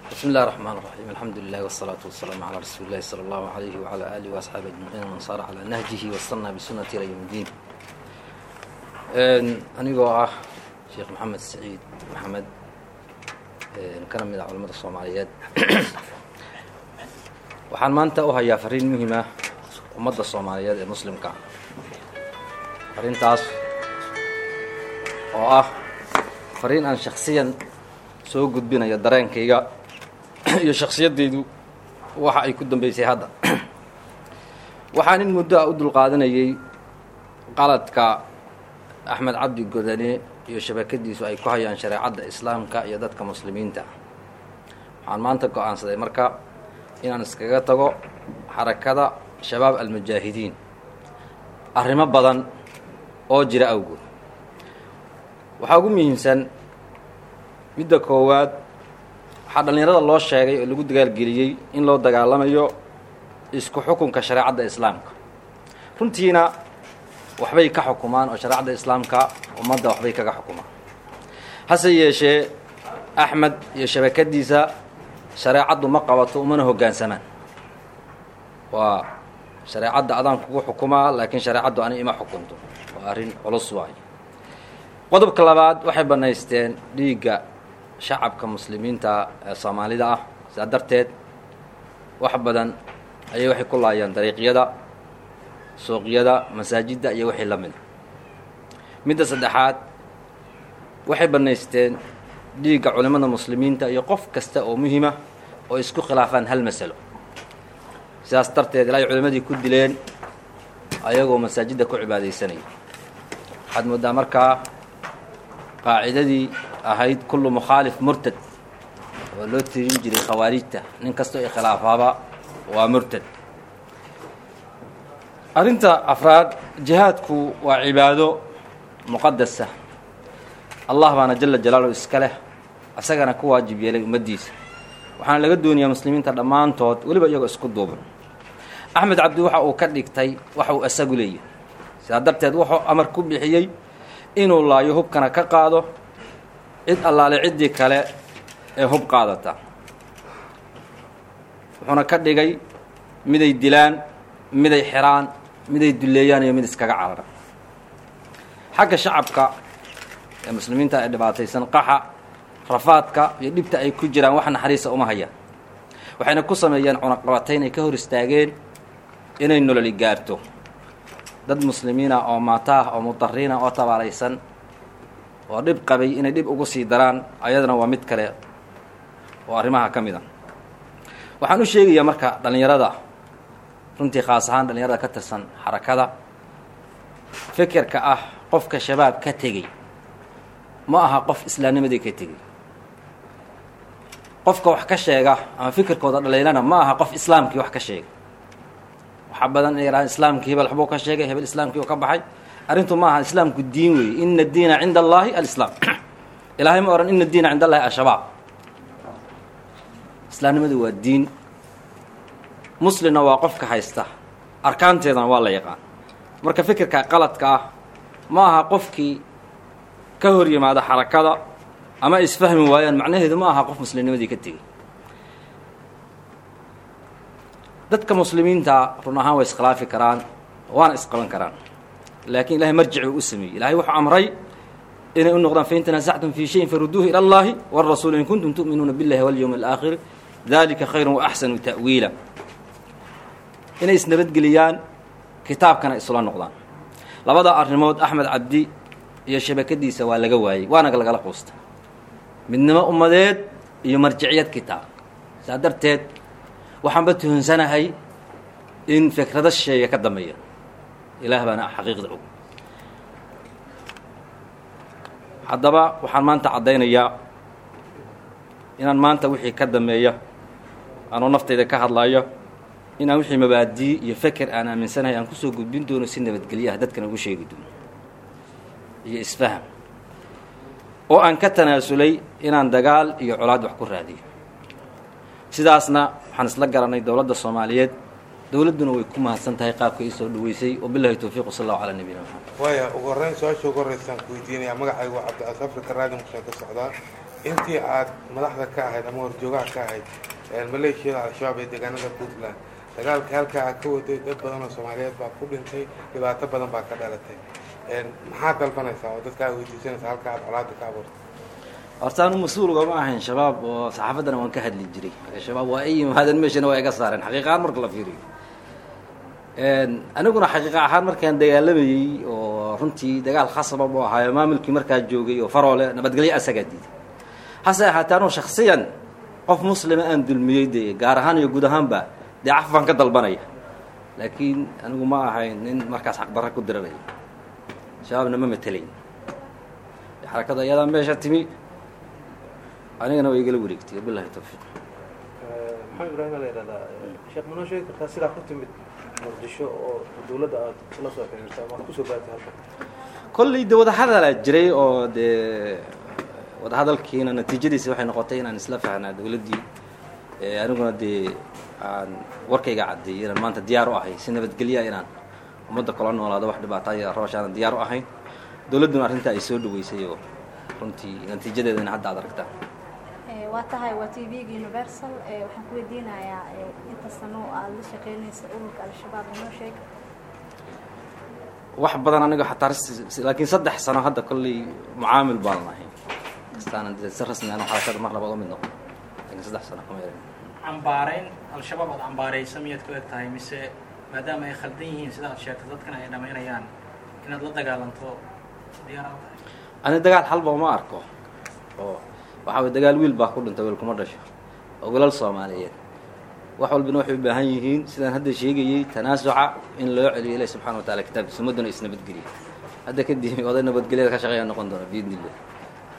بسم الله الرحمن الرحيم الحمد لله والصلاة والسلام على رسول الله صلى الله عليه وعلى آله وأصحابه أجمعين ومن صار على نهجه واستنى بسنة إلى يوم الدين anigoo ah sheekh maxamed saciid maxamed kana mid ah culamada soomaaliyeed waxaan maanta u hayaa fariin muhima ummadda soomaaliyeed ee muslimka fariintaas oo ah fariin aan shaksiyan soo gudbinayo dareenkayga iyo shaksiyadaydu waxa ay ku dambeysay hadda waxaan in muddo ah u dulqaadanayay qaladka axmed cabdi godane iyo shabakadiisu ay ku hayaan shareecadda islaamka iyo dadka muslimiinta waxaan maanta go-aansaday marka inaan iskaga tago xarakada shabaab almujaahidiin arrimo badan oo jira awgood waxaa ugu muhiimsan midda koowaad waxaa dhallinyarada loo sheegay oo lagu dagaalgeliyey in loo dagaalamayo isku xukunka shareecadda islaamka runtiina waxbay ka xukumaan oo shareecadda islaamka ummadda waxbay kaga xukumaan hase yeeshee axmed iyo shabakadiisa shareecaddu ma qabato umana hoggaansamaan waa shareecadda adaan kugu xukumaa laakiin shareecaddu ani ima xukunto waa arrin culus waayo qodobka labaad waxay bannaysteen dhiigga shacabka muslimiinta ee soomaalida ah sidaa darteed wax badan ayay waxay ku laayaan dariiqyada suuqyada masaajidda iyo wixii la mida midda saddexaad waxay bannaysteen dhiigga culimmada muslimiinta iyo qof kasta oo muhima oo isku khilaafaan hal masalo sidaas darteed ilaa ay culimmadii ku dileen ayagoo masaajidda ku cibaadaysanaya waxaad mooddaa markaa qaacidadii ahayd kullu mukhaalif murtad oo loo tirin jiray khawaarijta nin kastoo i khilaafaaba waa murtad arrinta afraad jihaadku waa cibaado muqadasa allah baana jala jalaaluhu iska leh isagana ku waajib yeelay ummaddiisa waxaana laga doonayaa muslimiinta dhammaantood weliba iyagoo isku duuban axmed cabdi waxa uu ka dhigtay waxa uu isagu leeyahay sidaa darteed wuxuu amar ku bixiyey inuu laayo hubkana ka qaado cid allaale ciddii kale ee hub qaadata wuxuuna ka dhigay miday dilaan miday xiraan miday duleeyaan iyo mid iskaga carara xagga shacabka ee muslimiinta ee dhibaataysan qaxa rafaadka iyo dhibta ay ku jiraan wax naxariisa uma hayaan waxayna ku sameeyeen cunaqabatayn ay ka hor istaageen inay nololi gaarto dad muslimiina oo maataah oo mudariina oo tabaalaysan oo dhib qabay inay dhib ugu sii daraan ayadana waa mid kale oo arrimaha ka mid a waxaan u sheegayaa marka dhallinyarada runtii khaas ahaan dhallinyarada ka tirsan xarakada fikirka ah qofka shabaab ka tegey ma aha qof islaamnimadii ka tegey qofka wax ka sheega ama fikirkooda dhaliilana ma aha qof islaamkii wax ka sheega waxaa badan inay yidhahaan islaamkii hebel waxbuu ka sheegay hebel islaamkii uu ka baxay arrintu ma aha islaamku diin weeye ina diina cinda allaahi alislaam ilaahay ma odhan ina diina cinda allahi ashabaab islaamnimadu waa diin muslimna waa qofka haysta arkaanteedana waa la yaqaan marka fikirka qaladka ah ma aha qofkii ka hor yimaada xarakada ama isfahmi waayaan macnaheedu ma aha qof muslimnimadii ka tegey dadka muslimiinta run ahaan way iskhilaafi karaan waana isqaban karaan laakiin ilahay marjicuu u sameeyey ilahay wuxuu amray inay u noqdaan fain tanaasactum fii shayin faruduuhu ila allahi wاrasuul in kuntum tu'minuuna biاllahi walyowmi alaakhir dalika khayru waaxsanu ta'wiila inay isnabadgeliyaan kitaabkana isula noqdaan labada arrimood axmed cabdi iyo shabakadiisa waa laga waayey waana lagala quusta midnimo ummadeed iyo marjiciyad kitaab saa darteed waxaanba tuhunsanahay in fikrado sheega ka dambeeya ilaah baana xaqiiqda og haddaba waxaan maanta caddaynayaa inaan maanta wixii ka dambeeya anoo naftayda ka hadlayo inaan wixii mabaadii iyo feker aan aaminsanahay aan kusoo gudbin doono si nabadgelyo ah dadkana ugu sheegi doono iyo isfaham oo aan ka tanaasulay inaan dagaal iyo colaad wax ku raadiyo sidaasna waxaan isla garanay dowladda soomaaliyeed dowladduna way ku mahadsan tahay qaabka ii soo dhaweysay wabilahi towfiiq sal allahu calaa nabiyina maxamed waaya ugu horreyn su-aasha ugu horreysaan ku weydiinayaa magacaygu waa cabdicaas afrika raadi museen ka socdaa intii aad madaxda ka ahayd ama horjoogaha ka ahayd maleeshiyada al-shabaab ee deegaanada puntland dagaalka halkaa aad ka waday dad badan oo soomaaliyeed baa ku dhintay dhibaato badan baa ka dhalatay maxaad dalbanaysaa oo dadka aad weydiisanaysaa halka aad colaada ka abuurtay horta anu mas-uul ugama ahayn shabaab oo saxaafaddana waan ka hadli jiray marka shabaab waa i yimaadeen meeshana waa iga saareen xaqiiqahaan marka la fiiriyo aniguna xaqiiqa ahaan markaan dagaalamayey oo runtii dagaal khasaba buu ahaayo maamulkii markaa joogay oo faroole nabadgelyo asagaa diiday hase ahaatee anuu shaksiyan qof muslima aan dulmiyey dee gaar ahaan iyo guud ahaanba dee caf baan ka dalbanaya laakiin anigu ma ahayn nin markaas xaqdarra ku diranaya shabaabna ma matelayn xarakada iyadaa meesha timi anigana waa igala wareegtay wabilahi tawfiiq maxamed ibraahim la yidhahdaa sheekh manoo sheegi kartaa sidaa ku timid muqdisho oo dawladda aad la soo xiriirta ama aad kusoo baatay halkan kolley de wadahadalaa jiray oo dee wadahadalkiina natiijadiisa waxay noqotay inaan isla fahnaa dawladdii aniguna dee aan warkayga caddeeyay inaan maanta diyaar u ahay si nabadgelya inaan ummadda kula noolaado wax dhibaata iyo rabash aanan diyaar u ahayn dawladduna arrintaa ay soo dhaweysay oo runtii natiijadeedana hadda aad aragtaa waa tahay waa t v-ga universal waxaan ku weydiinayaa inta sano aad la shaqeynaysa ururka al-shabaab inoo sheeg wax badan aniga xataa laakiin saddex sano hadda kolley mucaamil baan ahay kastaana de si rasmi aan xarakada mar labaad u mid noqon laakiin saddex sano kuma yarin cambaarayn al-shabaab aad cambaaraysa miyaad ku eg tahay mise maadaama ay khaldan yihiin sida aad sheegtay dadkana ay dhamaynayaan inaad la dagaalanto diyaar aad tahay ani dagaal xalba uma arko oo waxaa way dagaal wiil baa ku dhintay wiil kuma dhasho oo wilal soomaaliyeed wax walbana waxay u baahan yihiin sidaan hadda sheegayey tanaasuca in loo celiyo ilahi subxana wa tacala kitaabkiisa ummadduna is nabadgeliya hadda kadib oday nabadgelyada ka shaqeeya noqon doona biidni illah